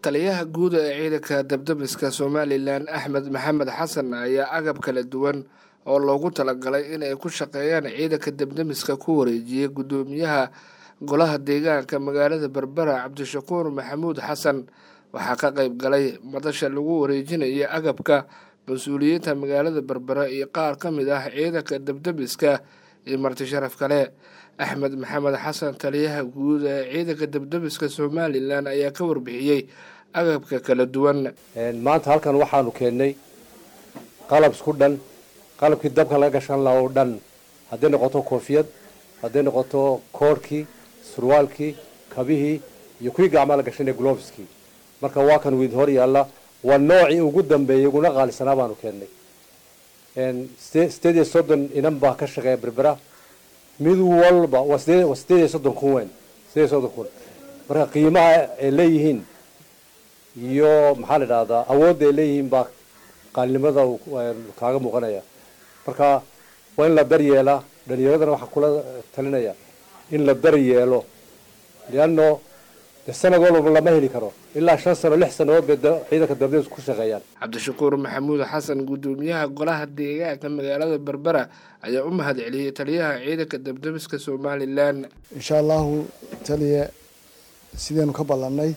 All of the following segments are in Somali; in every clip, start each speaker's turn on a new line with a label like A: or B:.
A: taliyaha guud ee ciidanka dabdamiska somalilan axmed maxamed xasan ayaa agab kala duwan oo loogu talagalay inay ku shaqeeyaan ciidanka dabdamiska ku wareejiyey guddoomiyaha golaha deegaanka magaalada berbera cabdishakuur maxamuud xasan waxaa ka qayb galay madasha lagu wareejinaya agabka mas-uuliyiinta magaalada berbera iyo qaar ka mid ah ciidanka dabdamiska iyo marti sharaf kale axmed maxamed xasan taliyaha guud ee ciidanka dabdamiska somalilan ayaa ka warbixiyey agabka kala duwan
B: maanta halkan waxaanu keennay qalab isku dhan qalabkii dabka laga gashan laha oo dhan hadday noqoto koofiyad hadday noqoto koorhkii surwaalkii kabihii iyo kuwii gacmaa la gashan ee globeskii marka waa kan wiid hor yaalla waa noocii ugu dambeeyey uguna qaalisanaa baanu keennay sideed iyo soddon inan baa ka shaqeeya berbera mid walba waa sideed iyo soddon kun weyn sideed iyo soddon kun marka qiimaha ay leeyihiin iyo maxaa la idhahdaa awoodda ay leeyihiin baa qaalinimada kaaga muuqanaya marka waa in la daryeelaa dhalinyaradana waxaa kula talinaya in la daryeelo leanno de sanad walba lama heli karo ilaa shan sano lix sanadood bay ciidanka dabdamiska ku shaqeeyaan
A: cabdishakuur maxamuud xasan guddoomiyaha golaha deegaanka magaalada berbera ayaa u mahad celiyey taliyaha ciidanka dabdamiska somalilan
C: insha allahu taliya sidaynu ka ballannay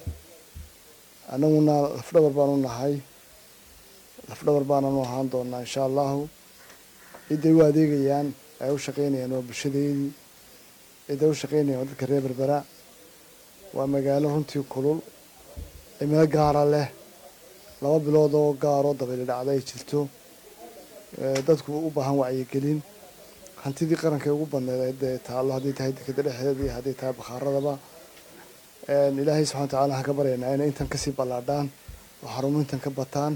C: annaguna lafdhabar baanu nahay lafdhabar baananu ahaan doonaa insha allahu ciday u adeegayaan ay u shaqaynayaan waa bulshadeedii ciday u shaqaynayaan waa dadka reer berbera waa magaalo runtii kulul cimilo gaara leh laba bilood oo gaaroo dabayli dhacda ay jirto dadku u baahan wacyigelin hantidii qaranka ugu badneed dee taallo hadday tahay dekeda dhexdeeda iyo hadday tahay bakhaaradaba ilaahay subxana wa tacala waxaan ka baryaynaa inay intan kasii ballaadhaan oo xarumo intan ka bataan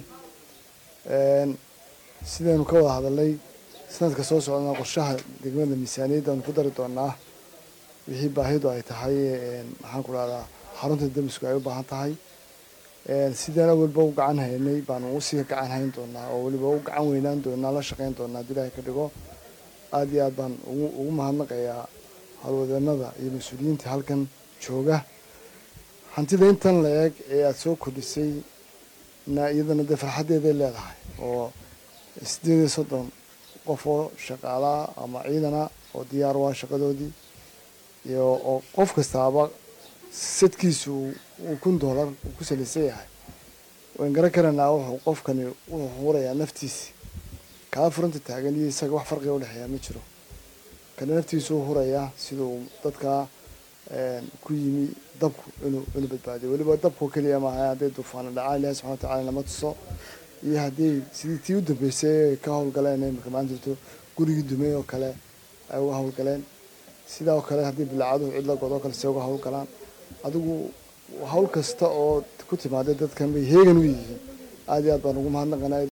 C: sidaynu ka wada hadalnay sanadka soo socdana qorshaha degmada miisaaniyadda aanu ku dari doonaa wixii baahidu ay tahay maxaan ku dhahdaa xarunta damisku ay u baahan tahay sidaan awalba u gacan haynay baanu usii gacan hayn doonaa oo weliba u gacan weynaan doonaa la shaqayn doonaa hadii ilaahay ka dhigo aada iyo aad baan ugu mahadnaqayaa howlwadeenada iyo mas-uuliyiinta halkan jooga hantida intan la eeg ee aada soo kordhisay na iyadana dee farxaddeeday leedahay oo sideed iyo soddon qof oo shaqaalaa ama ciidana oo diyaar waa shaqadoodii iyo oo qof kastaaba sadkiisu uu kun dollar uu ku salaysan yahay wayn garan karanaa wuxuu qofkani wuxuu hurayaa naftiisi kaa furanta taagan iyo isaga wax farqiga udhexeeyaa ma jiro kana naftiisu u hurayaa siduu dadkaa ku yimi dabku inuu inuu badbaadiyo weliba dabku keliya maaha hadday duufaana dhacaan ilahi subxana watacala nama tuso iyo haddii sidii tii u dambeysay ay ka howlgaleen imika maanta jirto gurigii dumey oo kale ay uga howlgaleen sidaa oo kale haddii bilaacaduhu cidla god oo kale se uga howlgalaan adigu hawl kasta oo ku timaaday dadkan bay heegan u yihiin aada iyo aad baan ugu mahadnaqanaa